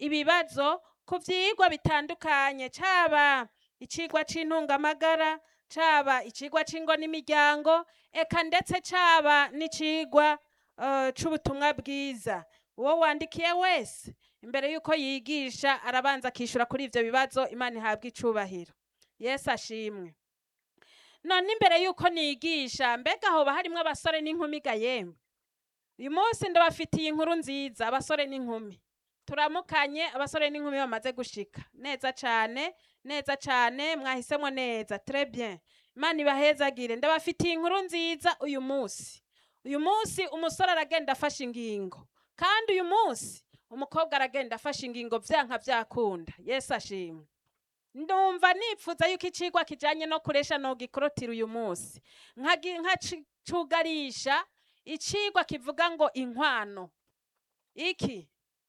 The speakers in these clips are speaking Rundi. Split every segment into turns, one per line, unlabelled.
ibibazo ku vyigwa bitandukanye caba icigwa c'intungamagara caba icigwa c'ingo n'imiryango eka ndetse caba n'icigwa eh, c'ubutumwa bwiza uwo wandikiye wese imbere y'uko yigisha arabanza akishura kuri ivyo bibazo imana ihabwa icubahiro yesu ashimwe none imbere y'uko nigisha mbega hoba harimwo abasore n'inkumi ga yemwe uyu munsi ndabafitiye inkuru nziza abasore n'inkumi turamukanye abasore n'inkumi bamaze gushika neza cane neza cane mwahisemwo neza très bien imana ibahezagire ndabafitiye inkuru nziza uyu munsi uyu munsi umusore aragenda afashe ingingo kandi uyu munsi umukobwa aragenda afashe ingingo vyanka vyakunda yesu ashimwe ndumva nipfuza yuko icigwa kijanye no kuresha nogikorotira uyu munsi nkagi- nkacugarisha icigwa kivuga ngo inkwano iki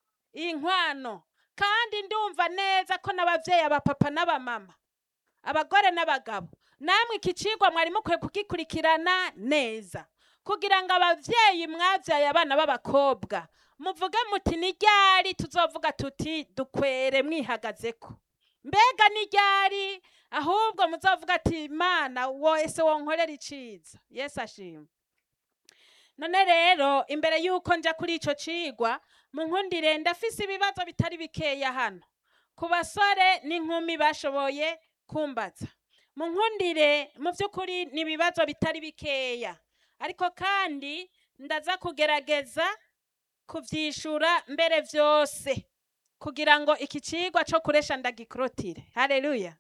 inkwano kandi ndumva neza ko n'abavyeyi abapapa n'abamama abagore n'abagabo namwe iki cigwa mwari mukwiye kugikurikirana neza kugira ngo abavyeyi mwavyaye abana b'abakobwa muvuge muti ni ryari tuzovuga tuti dukwere mwihagazeko mbega ni ryari ahubwo muzovuga ati imana wese wonkorera iciza yesu ashimwe none rero imbere y'uko nja kuri ico cigwa munkundire ndafise ibibazo bitari bikeya hano ku basore n'inkumi bashoboye kumbaza munkundire mu by'ukuri ni ibibazo bitari bikeya ariko kandi ndaza kugerageza kuvyishura mbere vyose kugira ngo iki cigwa co kuresha ndagikorotire haleluya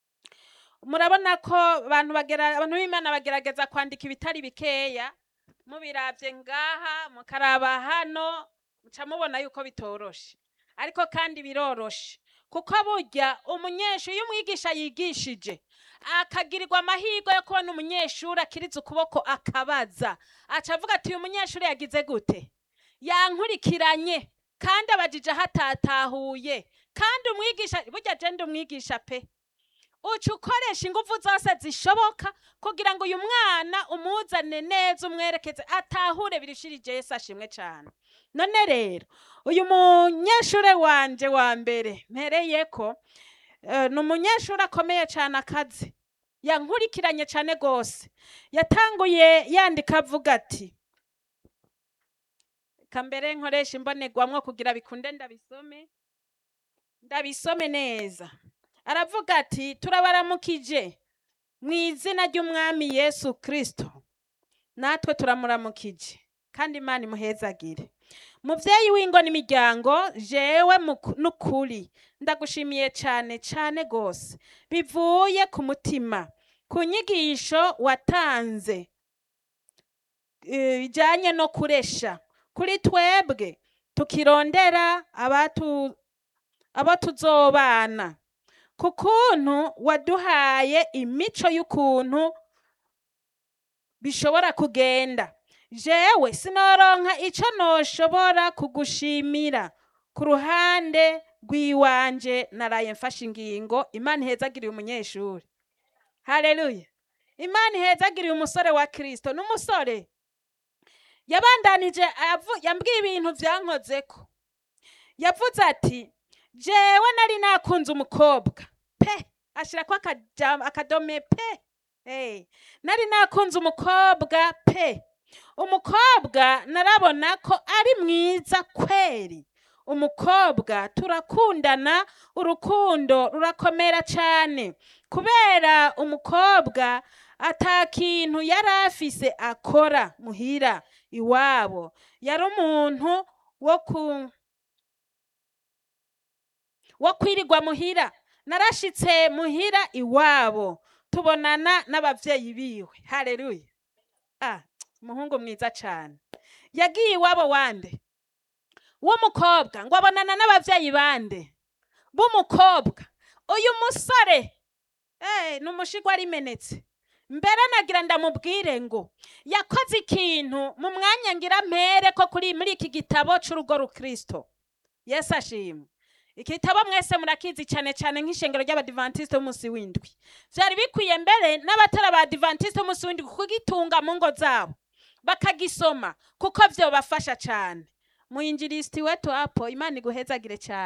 murabona ko abantu bagera abantu b'imana bagerageza kwandika ibitari bikeya mubiravye ngaha mukaraba hano muca mubona yuko bitoroshe ariko kandi biroroshe kuko burya umunyeshuri iyo umwigisha yigishije akagirirwa amahirwe yo kubona umunyeshuri akiriza ukuboko akabaza aca avuga ati uyu munyeshuri yagize gute yankurikiranye kandi abajije aho atatahuye kandi umwigisha burya jenda umwigisha pe uca ukoresha ingufu zose zishoboka kugira ngo uyu mwana umuzane neza umwerekeze atahure birushirije yesu ashimwe cyane none rero uyu munyeshure wanje wa mbere mpereyeko eh, ni umunyeshuri akomeye cyane akazi yankurikiranye cyane rwose yatanguye yandika avuga ati kambere nkoresha imbonerwamwo kugira bikunde ndabisome ndabisome neza aravuga ati turabaramukije mu izina ry'umwami yesu kristo natwe turamuramukije kandi imana imuhezagire muvyeyi w'ingo n'imiryango jewe muku- n'ukuri ndagushimiye cane cane gose bivuye ku mutima ku nyigisho watanze eh, bijanye no kuresha kuri twebwe tukirondera abatu abo tuzobana ku kuntu waduhaye imico y'ukuntu bishobora kugenda jewe sinoronka ico noshobora kugushimira ku ruhande rw'iwanje naraye mfashe ingingo imana ihezagiriye umunyeshuri haleluya imana ihezagiriye umusore wa kristo n'umusore yabandanije avu- yambwiye ibintu vyankozeko yavuze ati jewe nari nakunze umukobwa pe ashirako akaja- akadome pe hey. nari nakunze umukobwa pe umukobwa narabona ko ari mwiza kweri umukobwa turakundana urukundo rurakomera cyane kubera umukobwa ata kintu yari afise akora muhira iwabo yari umuntu wo ku wo kwirirwa muhira narashitse muhira iwabo tubonana n'abavyeyi biwe haleluya ah umuhungu mwiza cane yagiye iwabo wande w'umukobwa ngo abonana n'abavyeyi bande b'umukobwa uyu musore eh ni umushigwa rimenetse mbere nagira ndamubwire ngo yakoze ikintu mu mwanya ngira mpere ko kuri muri iki gitabo c'urugo rukristo yesu ashimwe igitabo mwese murakizi cyane cyane nk'ishengero ry'abadivantisite b'umunsi w'indwi vyari bikwiye mbere n'abatari abadivantisite b'umunsi w'indwi kugitunga mu ngo zabo bakagisoma kuko vyobafasha cyane muyinjirisiti wetu hapo imana iguhezagire cyane